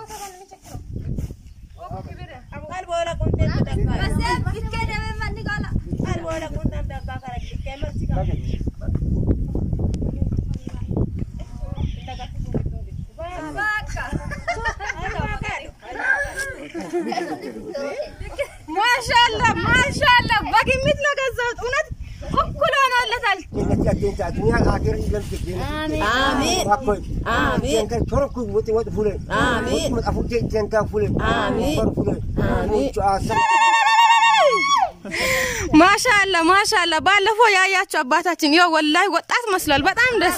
ማሻአላ ማሻአላ በግምት ነው ገዛሁት። እውነት እኩል ሆኖለታል። ማሻአላ ማሻአላ። ባለፈው ያያቸው አባታችን ይኸው ወላሂ ወጣት መስሏል። በጣም ደስ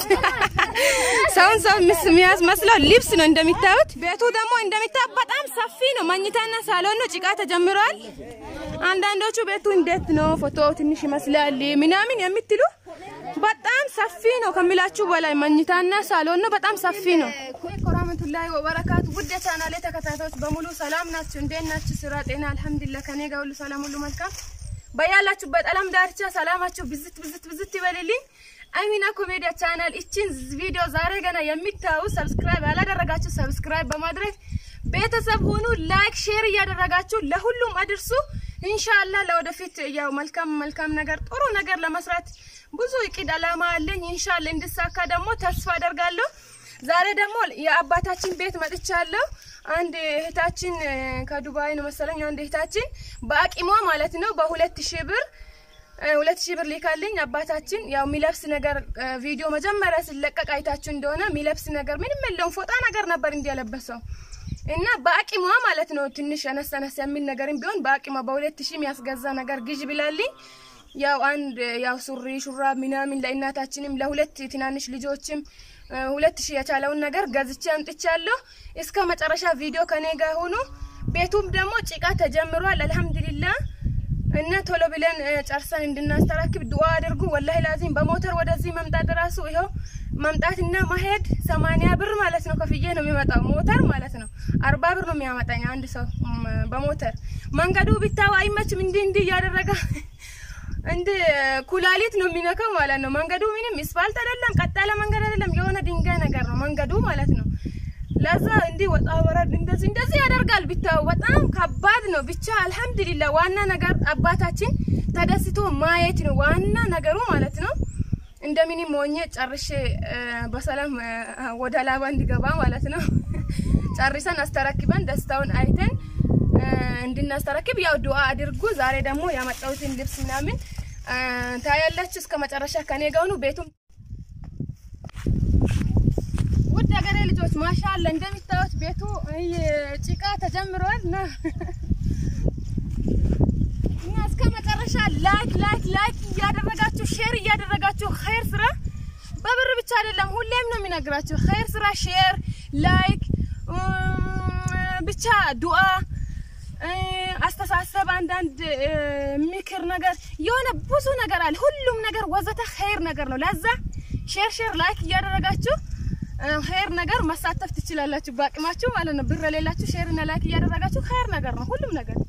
ሰውን ሰው የሚያስመስለው ልብስ ነው እንደሚታዩት። ቤቱ ደግሞ እንደሚታዩት በጣም ሰፊ ነው። መኝታና ሳሎን ነው። ጭቃ ተጀምሯል። አንዳንዶቹ ቤቱ እንዴት ነው ፎቶ ትንሽ ይመስላል ምናምን የምትሉ በጣም ሰፊ ነው ከሚላችሁ በላይ መኝታና ሳሎን ነው። በጣም ሰፊ ነው። ወራህመቱላሂ ወበረካቱ ውድ የቻናሌ ተከታታዮች በሙሉ ሰላም ናችሁ? እንዴት ናችሁ? ስራ፣ ጤና አልሐምዱሊላህ ከኔ ጋር ሁሉ ሰላም፣ ሁሉ መልካም። በያላችሁበት ዓለም ዳርቻ ሰላማችሁ ብዝት ብዝት ብዝት ይበልልኝ። አሚና ኮሜዲያ ቻናል እቺን ቪዲዮ ዛሬ ገና የሚታዩ ሰብስክራይብ ያላደረጋችሁ ሰብስክራይብ በማድረግ ቤተሰብ ሁኑ። ላይክ ሼር እያደረጋችሁ ለሁሉም አድርሱ። ኢንሻአላህ ለወደፊት ያው መልካም መልካም ነገር ጥሩ ነገር ለመስራት ብዙ እቅድ አላማ አለኝ። ኢንሻአላህ እንድሳካ ደግሞ ተስፋ አደርጋለሁ። ዛሬ ደግሞ የአባታችን ቤት መጥቻለሁ። አንድ እህታችን ከዱባይ ነው መሰለኝ። አንድ እህታችን በአቂሟ ማለት ነው በሁለት ሺህ ብር ሁለት ሺህ ብር ሊካልኝ አባታችን ያው የሚለብስ ነገር ቪዲዮ መጀመሪያ ሲለቀቅ አይታችሁ እንደሆነ የሚለብስ ነገር ምንም የለውም ፎጣ ነገር ነበር እንዲያለበሰው እና በአቂሟ ማለት ነው ትንሽ አነስ አነስ የሚል ነገርም ቢሆን በአቂሟ በሁለት ሺህ የሚያስገዛ ነገር ግዥ ብላልኝ ያው አንድ ያው ሱሪ ሹራብ ምናምን ለእናታችንም ለሁለት ትናንሽ ልጆችም ሁለት ሺህ የቻለውን ነገር ገዝቼ አምጥቻለሁ። እስከ መጨረሻ ቪዲዮ ከኔ ጋር ሆኑ። ቤቱም ደግሞ ጭቃ ተጀምሯል። አልሐምዱሊላህ እና ቶሎ ብለን ጨርሰን እንድናስተራክብ ዱአ አድርጉ። ወላሂ ላዚም በሞተር ወደዚህ መምጣት ራሱ ይኸው መምጣትና መሄድ ሰማንያ ብር ማለት ነው ከፍዬ ነው የሚመጣው ሞተር ማለት ነው። አርባ ብር ነው የሚያመጣኝ አንድ ሰው በሞተር መንገዱ ቢታው አይመችም። እንዲህ እንዲህ እያደረገ እንደ ኩላሊት ነው የሚነካው ማለት ነው። መንገዱ ምንም ስፋልት አይደለም፣ ቀጥ ያለ መንገድ አይደለም፣ የሆነ ድንጋይ ነገር ነው መንገዱ ማለት ነው። ለዛ እንዲህ ወጣ ወረድ እንደዚህ እንደዚህ ያደርጋል። ቢታው በጣም ከባድ ነው። ብቻ አልሐምዱሊላህ ዋና ነገር አባታችን ተደስቶ ማየት ነው ዋና ነገሩ ማለት ነው። እንደምንም ሆኜ ጨርሼ በሰላም ወደ ላባ እንዲገባ ማለት ነው። ጨርሰን አስተረክበን ደስታውን አይተን እንድናስተረክብ ያው ዱአ አድርጉ። ዛሬ ደግሞ ያመጣሁትን ልብስ ምናምን ታያላችሁ። እስከ መጨረሻ ከኔ ጋር ሁኑ። ቤቱም ውድ ሀገሬ ልጆች ማሻአላ እንደሚታዩት ቤቱ ጭቃ ተጀምሯል እና እና እስከ መጨረሻ ላይክ ላይክ ላይክ እያደረጋችሁ ሼር እያደረጋችሁ ኸይር ስራ በብር ብቻ አይደለም፣ ሁሌም ነው የሚነግራችሁ ኸይር ስራ ሼር ላይክ ብቻ ዱአ አስተሳሰብ፣ አንዳንድ ምክር ነገር የሆነ ብዙ ነገር አለ። ሁሉም ነገር ወዘተ ኸይር ነገር ነው። ለዛ ሼር ሼር ላይክ እያደረጋችሁ ኸይር ነገር መሳተፍ ትችላላችሁ፣ በአቅማችሁ ማለት ነው። ብር የሌላችሁ ሼር እና ላይክ እያደረጋችሁ ኸይር ነገር ነው ሁሉም ነገር።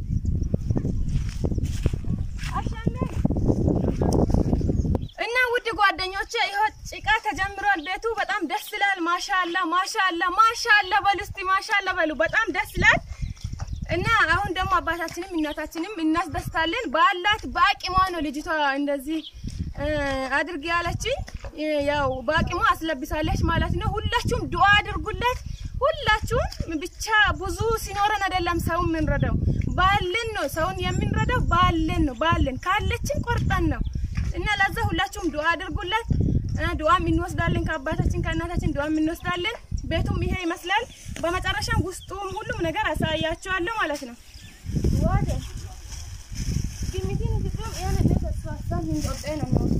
እና ውድ ጓደኞቼ ይኸው ጭቃ ተጀምሯል። ቤቱ በጣም ደስ ይላል። ማሻአላ ማሻአላ ማሻአላ በሉ እስቲ ማሻአላ በሉ። በጣም ደስ ይላል። እና አሁን ደግሞ አባታችንም እናታችንም እናስደስታለን። ባላት በአቂሟ ነው ልጅቷ እንደዚህ አድርግ ያለችኝ። ያው በአቂሟ አስለብሳለች ማለት ነው። ሁላችሁም ዱአ አድርጉለት። ሁላችሁም ብቻ ብዙ ሲኖረን አይደለም ሰው የምንረዳው ባለን ነው። ሰውን የምንረዳው ባለን ነው። ባለን ካለችን ቆርጠን ነው። እና ለዛ ሁላችሁም ዱአ አድርጉለት። ዱአም እንወስዳለን ከአባታችን ከእናታችን ዱአም እንወስዳለን። ቤቱም ይሄ ይመስላል። በመጨረሻም ውስጡም ሁሉም ነገር አሳያችኋለሁ ማለት ነው። ዋደ ግሚቲን ግጥም ያነ ተስፋ ሳም እንቆጤ ነው ነው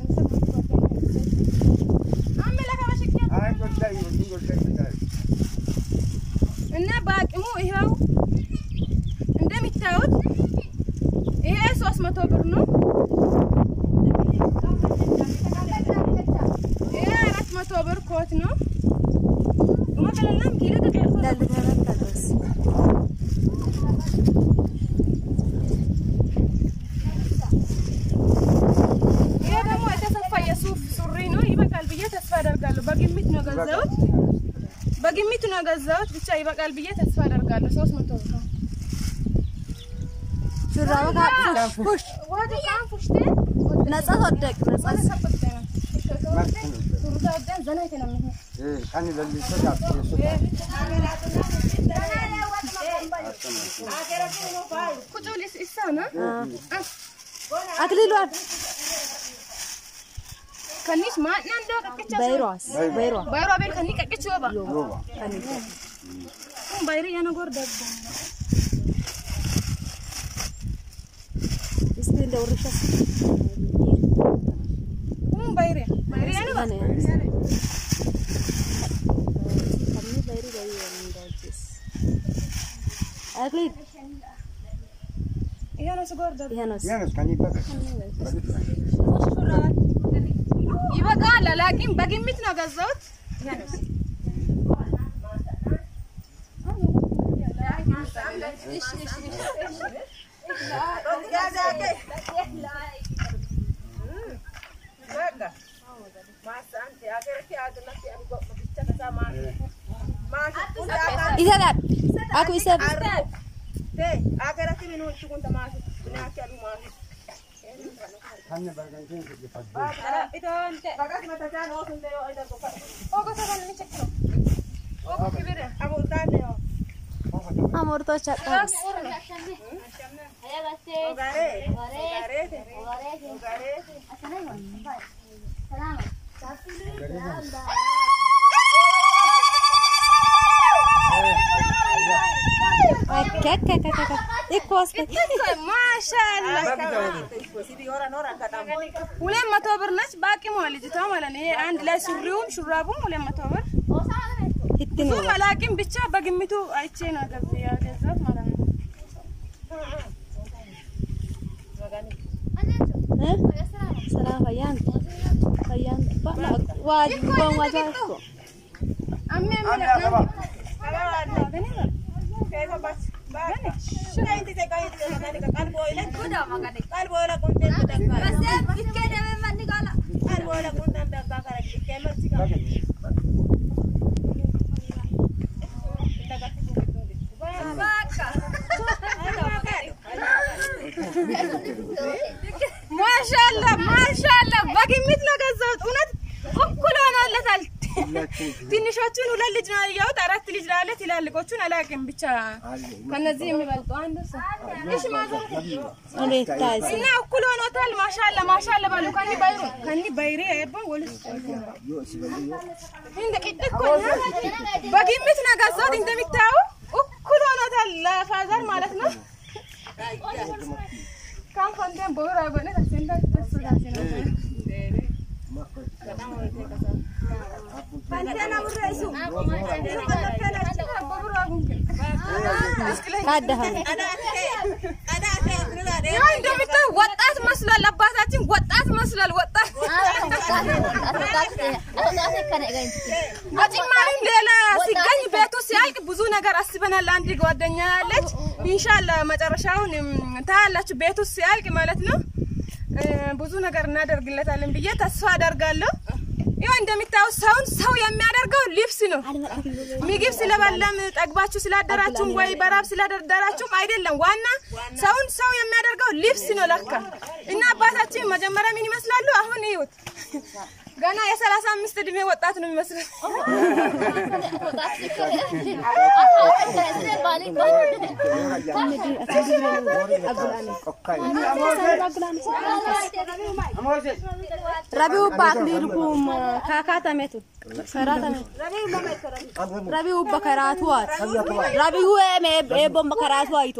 እና በአቅሙ ይኸው እንደሚታዩት ይሄ ሶስት መቶ ብር ነው። ይሄ አራት መቶ ብር ኮት ነው። ይሄ ደግሞ የተሰፋ የሱፍ ሱሪ ነው። ይበቃል ብዬ ተስፋ አደርጋለሁ። በግምት ነው ገዛሁት። በግምት ነው ገዛሁት። ብቻ ይበቃል ብዬ ተስፋ አደርጋለሁ። ሶስት መቶ ብር ነው። ሹራባ ካፕ ፑሽ ዋዲ ቃን ፉሽቴ ነጻ ወደቅ ነጻ ሰበተ ቱሩታ ወደን ዘና ይተነም kan lalliso dhaabsee ቁጭ ኢሳና አክሊሏን ከኒስ ማና እንደ ቀቅቻ በይሯስ በይሯ ባይሮ አቤል ከኒ ቀቅች ወባ rooba. ኡም ባይሪ ያነ ጎር ደግ እስቲ እንደ ወርሻስ ኡም ባይሪ ባይሪ ያነ ባ ከኔ ከኔ በይሪ በይሪ እንዳጅስ አክሊል ያነ ስጎር ደግ ይሄ ነው Yaanis kan ibaka. ይበቃል። አላቂም በግምት ነው ገዛሁት። ይሰጣል አኩ ይሰጥ Kan barganseen sibbifadhu. ኦጎ ሰገን ቸክ ኦጎ ክብር አሞርቶች አጣስ አከከከከ ኢኮስ ማሻአላ ሁለት መቶ ብር ነች። በአቅሟ ልጅቷ ማለት ነው። ይሄ አንድ ላይ ሱሪውም ሹራቡም ሁለት መቶ ብር ይትን እሱም አላቅም ብቻ በግምቱ አይቼ ነው ገብ ያገዛት ማለት ነው። ሰላም ፈያን ፈያን ባላ ዋጅ ባን ዋጃ እኮ አሜ Ani agaba. ማሻአላ ማሻአላ በግምት ነው ገዛሁት። እውነት እኩል ሆኖለታል። ትንሾቹን ሁለት ልጅ ነው ያየሁት፣ አራት ልጅ ነው ያለ። ትላልቆቹን አላውቅም። ብቻ ከነዚህ የሚበልጡ አንዱ ሰው እሺ ማዘር እንዴት ታይስ እና እኩል ሆኖታል። ማሻአላ ማሻአላ ባሉ ከኒ ባይሩ ከኒ ባይሬ አይባል ወልስ እንደ ቅድቅ እኮ ነው። በግምት ነው ገዛሁት። እንደሚታዩ እኩል ሆኖታል ለፋዘር ማለት ነው። ካም ፈንደን ቦራ በነ ተሰንዳ ተሰዳሲ ነው ካደሃን ያው እንደምታዩ ወጣት መስሏል። አባታችን ወጣት መስሏል። ወጣት በጭማሪም ሌላ ሲገኝ ቤቱ ሲያልቅ ብዙ ነገር አስበናል። አንድ ጓደኛ ያለች ኢንሻአላ መጨረሻውን እም፣ ታያላችሁ። ቤቱ ሲያልቅ ማለት ነው እ፣ ብዙ ነገር እናደርግለታለን ብዬ ተስፋ አደርጋለሁ። ይኸው እንደሚታዩ ሰውን ሰው የሚያደርገው ልብስ ነው። ምግብ ስለበላም ጠግባችሁ ስላደራችሁም ወይ በራብ ስላደራችሁም አይደለም። ዋና ሰውን ሰው የሚያደርገው ልብስ ነው ለካ። እና አባታችን መጀመሪያ ምን ይመስላሉ? አሁን ይዩት ገና የሰላሳ አምስት እድሜ ወጣት ነው የሚመስለው። ረቢው ባክሊል ኩም ካካተሜቱ ከራተሜቱ ረቢው በከራቱዋት ረቢው ኤም ኤቦም በከራቱ አይቶ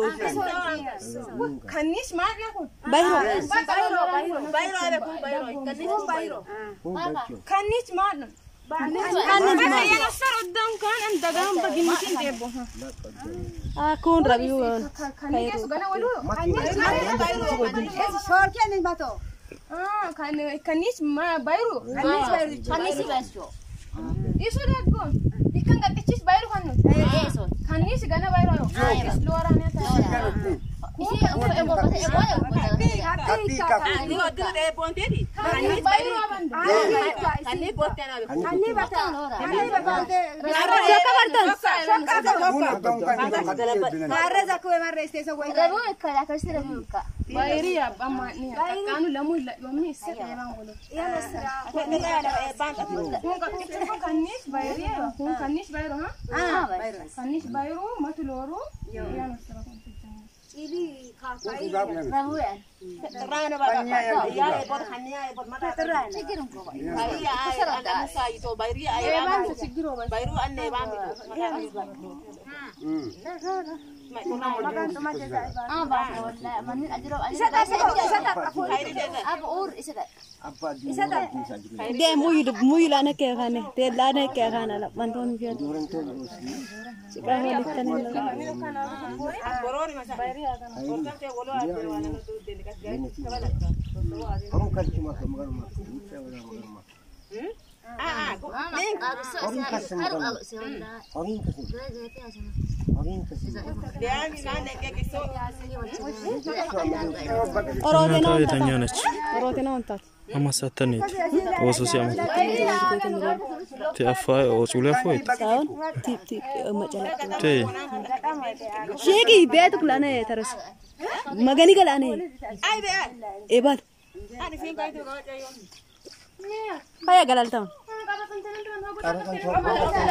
ከኒስ ማለት ነው በይሮ ከኒስ ማለት ነው የነሰር ወዳም ካን እንደጋም በግምትን ደቦ አኩን ረቢው ከኒስ ገና ወሉ ከኒስ ባይሩ isu daggoon ikkan qaqqachis bayru kan nuti kannis gana bayru aro is loora ne ta Happy cup. Buna dong kan kita kata bilang. Bayri ya amma ni kanu lamu la yomni sirre ban golo. Kun ka kun kanis bayri ya kun kanis bayro ha? Kanis bayro matuloro. Ya nasra kun Apa di bisa de muyu de muyu la ne ke khane te la ne ke khana la man ton fi Orang tu sika ho likkan la kamu kan cuma kemarin mak. Kita orang makan mak. Orang kasih makan. Orang kasih. Orang kasih. orote no የተኛ ነች orote no ontat አማሳተኔት ወሶሲ አመት ቲአፋ ኦጹለ ፎይት saun tip tip macala ቴ shegi betu kulane taras magani galane ebal kaya galaltam Karena kan cuma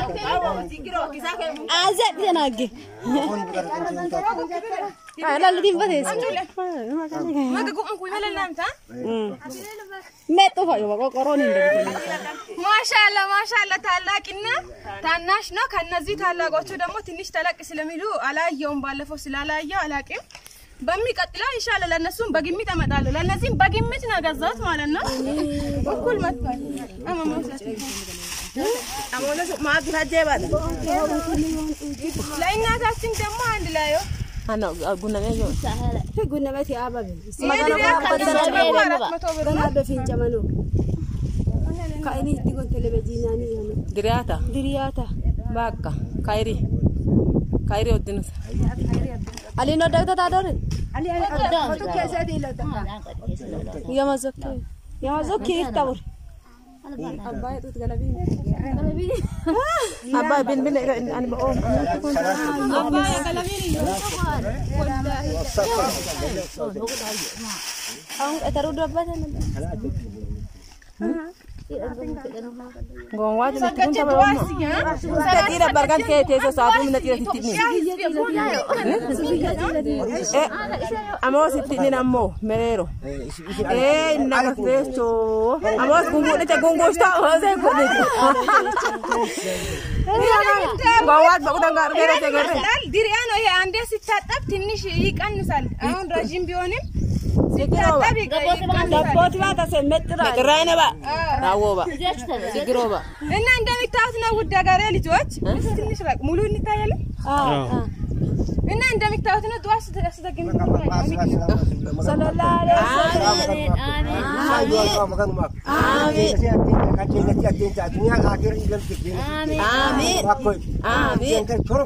azat janage Orang bukan kan cuma ala ladin bates Maga ku ku mala lamta. meto fa yo ko koroni ማሻአላ ማሻአላ ታላቅና ታናሽ ነው። ከነዚህ ታላቆቹ ደግሞ ትንሽ ተለቅ ስለሚሉ አላየውም። ባለፈው ስላላየው አላቅም። በሚቀጥለው ኢንሻአላ ለነሱም በግምት እመጣለሁ። ለነዚህም በግምት ነው ገዛሁት ማለት ነው። እኩል መጥቷል። ለእናታችን ደግሞ አንድ ላይ gunamati ababe መቶ ብር ነው። befincamano ka ini tigon televizhinani yano Diriyaata diriyata bakka kayri kayri oddinusa alino dagta tadore yamazokki yamazokki iktabur abbaa bin bin ani ba oo ang etaru dabbata gonwaati natti kun taba ommo ita xiira bargan kee teeso saatuu mina xiira sittini amoos sittinin ammoo mereero ee naga teecho amoos gunguudhite gunguushta oosee godhite gonwaat baqutan gaargeere tegerre ይመስላል ድሪያ ነው ይሄ። አንዴ ሲታጠብ ትንሽ ይቀንሳል። አሁን ረዥም ቢሆንም ሲታጠብ ይቀ- ይቀንሳል። dabboti bata se mettira qirraayine ba daawwoo ba sigiroo ba እና እንደሚታዩት ነው ውድ ሀገሬ ልጆች፣ ትንሽ ራቅ ሙሉ እንታያለን። እና እንደሚታዩት ነው ጠዋት ስተ- ስተገኝ sallallahu alaihi Amin. Amin.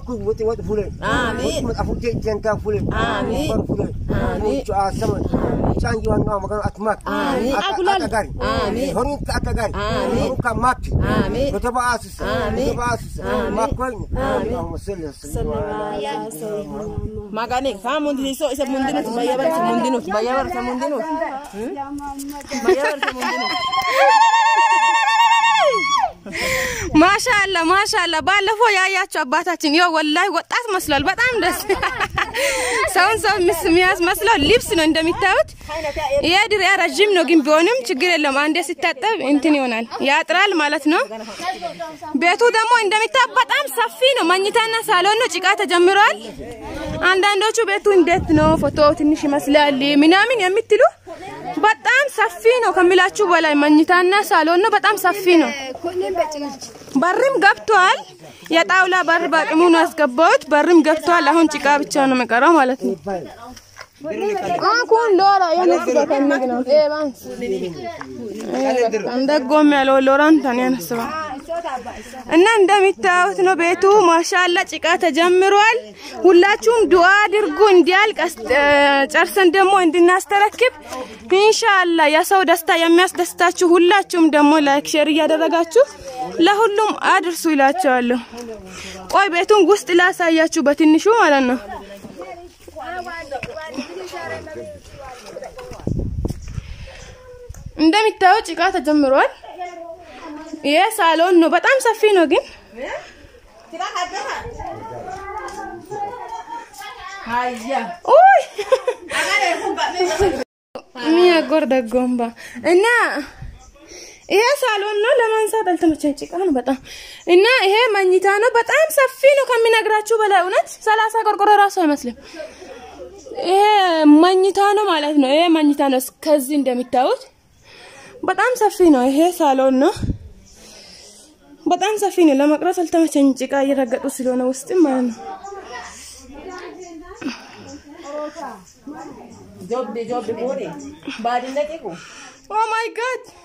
Magani, sa mundi so isa mundi no bayabar sa mundi no bayabar sa mundi no. Bayabar sa mundi no. ማሻአላ ማሻአላ። ባለፈው ያያቸው አባታችን ይኸው ወላሂ ወጣት መስሏል። በጣም ደስ ሰውን ሰው ምስ- የሚያስመስለው ልብስ ነው እንደሚታዩት። ይሄ ድሪያ ረዥም ነው ግን ቢሆንም ችግር የለም። አንዴ ሲታጠብ እንትን ይሆናል ያጥራል ማለት ነው። ቤቱ ደግሞ እንደሚታዩት በጣም ሰፊ ነው። መኝታና ሳሎን ነው። ጭቃ ተጀምሯል። አንዳንዶቹ ቤቱ እንዴት ነው ፎቶ ትንሽ ይመስላል ምናምን የምትሉ በጣም ሰፊ ነው ከሚላችሁ በላይ መኝታና ሳሎን ነው። በጣም ሰፊ ነው። በርም ገብቷል። የጣውላ በር በአቅሙ ነው ያስገባሁት። በርም ገብቷል። አሁን ጭቃ ብቻ ነው የሚቀረው ማለት ነው። አኩን ሎራ የነስ በከንግ ነው ኤባንስ እንደጎም ያለው ሎራን ታን ያነስባ እና እንደሚታዩት ነው ቤቱ ማሻላ ጭቃ ተጀምሯል። ሁላችሁም ዱአ አድርጉ እንዲያልቅ አስ- እ፣ ጨርሰን ደግሞ እንድናስተረክብ ኢንሻአላ። የሰው ደስታ የሚያስደስታችሁ ሁላችሁም ደግሞ ላይክ ሼር እያደረጋችሁ ለሁሉም አድርሱ ይላቸዋለሁ። ቆይ ቤቱን ውስጥ ላሳያችሁ በትንሹ ማለት ነው። እንደሚታየው ጭቃ ተጀምሯል። ይሄ ሳሎን ነው። በጣም ሰፊ ነው ግን ኡይ ሚያጎር ደጎምባ እና ይሄ ሳሎን ነው። ለማንሳት አልተመቸኝ፣ ጭቃ ነው በጣም እና ይሄ መኝታ ነው። በጣም ሰፊ ነው ከሚነግራችሁ በላይ እውነት ሰላሳ ቆርቆሮ ራሱ አይመስልም። ይሄ መኝታ ነው ማለት ነው። ይሄ መኝታ ነው። ከዚህ እንደሚታዩት በጣም ሰፊ ነው። ይሄ ሳሎን ነው። በጣም ሰፊ ነው። ለመቅረጽ አልተመቸኝ፣ ጭቃ እየረገጡ ስለሆነ ውስጥም ማለት ነው። Jobbe jobbe bode. Baadin dhaqe ko. ኦ ማይ ጋድ